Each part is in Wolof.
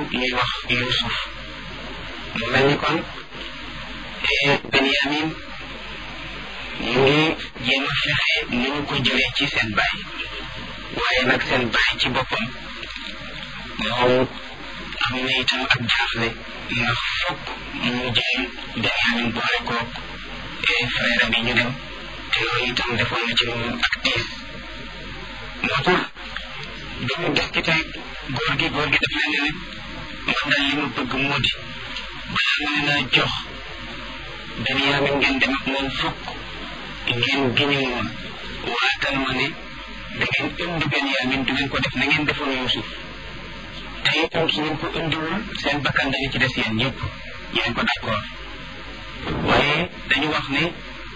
ñuy wax Yuusuf mu mel ni kon Benyamin ñu ngi jéem a fexe ni ñu ko jëlee ci seen baay waaye nag seen baay ci boppam moom am na itam ak jaaxle ndax fokk mu jël Benyamin boole ko frère bi ñu dem te loolu itam defoon na ci moom ak tiis moo tax dañu discuté góor gi góor gi daf leen ne man daal li ma bëgg moo di balaa ma leen a jox Benyamin ngeen dem ak moom fokk ngeen giñu moom waatal ma ne da ngeen indi Benyamin du ngeen ko def na ngeen defoon Yuusuf te itam su ngeen ko indiwul seen bakkan dañu ci des yéen ñëpp yéen ko d'accord waaye dañu wax ne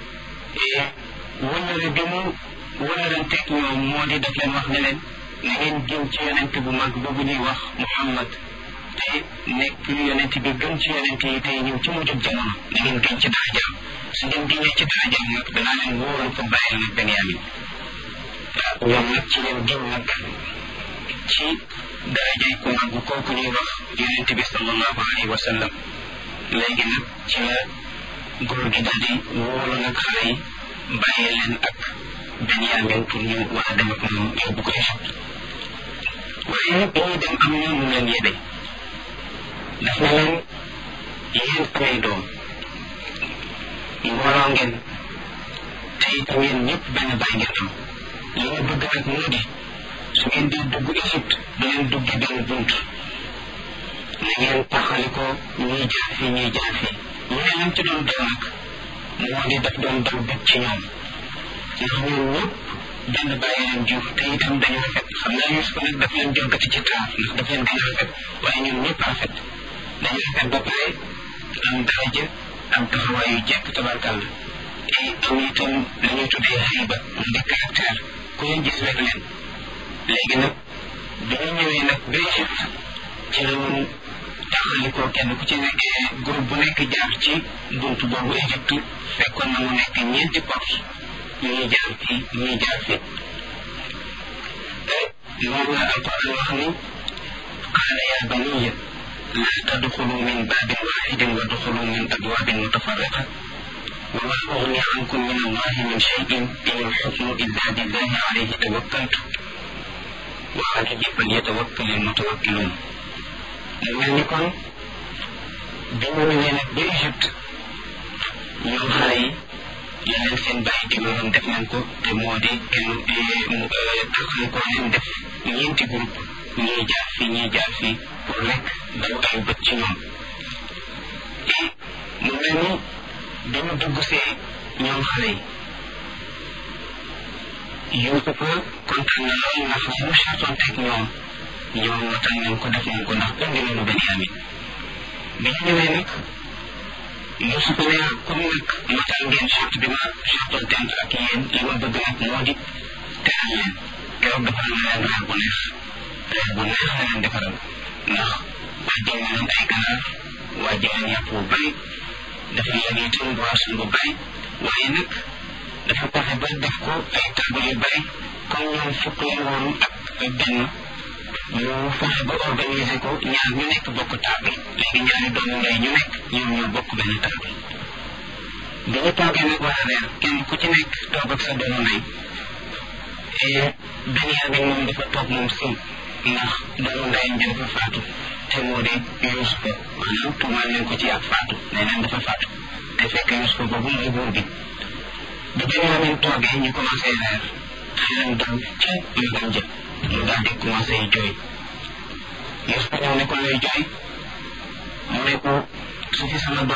wëllëre bi mu wëllëranteeg ñoom moo di daf leen wax ne leen na ngeen gën ci yonent bu mag boobu ñuy wax Muhammad te nekk yonent bi gën ci yonent yi tey ñëw ci mujjub jamono na ngeen gën ci darajaam su ngeen gënee ci darajaam nag danaa leen wóoral ko bàyyil nag Benyamin waaw ñoom nag ci leen gën nag ci darajay ku mag kooku ñuy wax yonent bi sallallahu alayhi wa sallam léegi nag ci la góor gi daal di wóolu nag xale yi bàyyi leen ak Benyamin pour ñu war a dem ak moom yóbbu ko Égypte waaye bi ñuy dem am ñoom mu leen yebe daf na leen yéen amee doom mbooloo ngeen te itam yéen ñëpp benn baay ngeen am li ñu bëgg nag moo di su ngeen di dugg Égypte du ngeen dugge benn bunt na ngeen taxali ko ñuy jaar fii ñuy jaar fii mu ne lam ci doon daw nag moo di daf doon daw bët ci ñoom ndax ñoom ñëpp benn bàyyi leen jur te itam dañu rafet xam naa Yuusuf nag daf leen jëlgati ci taar ndax daf leen gën a rafet waaye ñoom ñëpp rafet dañu rafet ba pare am daraja am taxawaay yu jekk tabarkàlla et am itam la ñuy tuddee xayba mu di caractère ku leen gis rek leen léegi nag bi ñu ñëwee nag ba Égypte ci la ñu taxalikoo kenn ku ci nekk groupe bu nekk jaar ci buntu boobu Égypte fekkoon na mu nekk ñeenti porte ñuy jaar fii ñuy jaar fii moom la alquran wax ni qaala yaa baniya laa tadxulu min baabin waaxidin wa duxulu min abwaabin mutafarriqa wa maa ugni ankum min allahi min cheyin in alxukmu illa billahi alayhi tawakkaltu wa alayhi falyatawakkal almutawakkiluun mu mel ni kon bi mu ñëwee nag ba Égypte ñoom xale yi yeneen seen bàyyi digaloon def nañ ko te moo di kenn taxal ko leen def ñeenti groupe ñii jaar fii ñii jaar fii pour rek daw ay bët ci ñoom et mu mel ni bi mu dugg see ñoom xale yi Yuusufa kontaan na lool ndax li mu chartoon teg ñoom ñoom matal nañ ko def nañ ko ndax indi nañu Benyamin bi ñu ñëwee nag Yuusufa ne comme nag matal ngeen charte bi ma chartoon tent ak yéen li ma bëgg nag moo di teral leen keroog defal na leen reer bu neex reer bu neex la leen defaral ndax wàjjal na leen ay ganaar wàjjal leen yàpp bu bari dafa leen itam boisson bu bari waaye nag dafa fexe ba def ko ay table yu bari comme ñoom fukk leen woon ak benn ñu fexe ba organiser ko ñaar ñu nekk bokk table léegi ñaari doomu ndey ñu nekk ñoom ñoo bokk benn table bi ñu toogee nag war a reer kenn ku ci nekk toog ak sa doomu ndey Benyamin moom dafa toog moom sëm ndax doomu ndeyam bi dafa faatu te moo di Yuusufa maanaam tuumaal leen ko ci ak faatu nee neen dafa faatu te fekk Yuusufa boobu mooy buur bi bi Benyamin toogee ñu commencé reer xelam dal ca magam jë mu daal di commencé jooy Yuusufa ñëw ne ko lay jooy mu ne ko su fi sama doom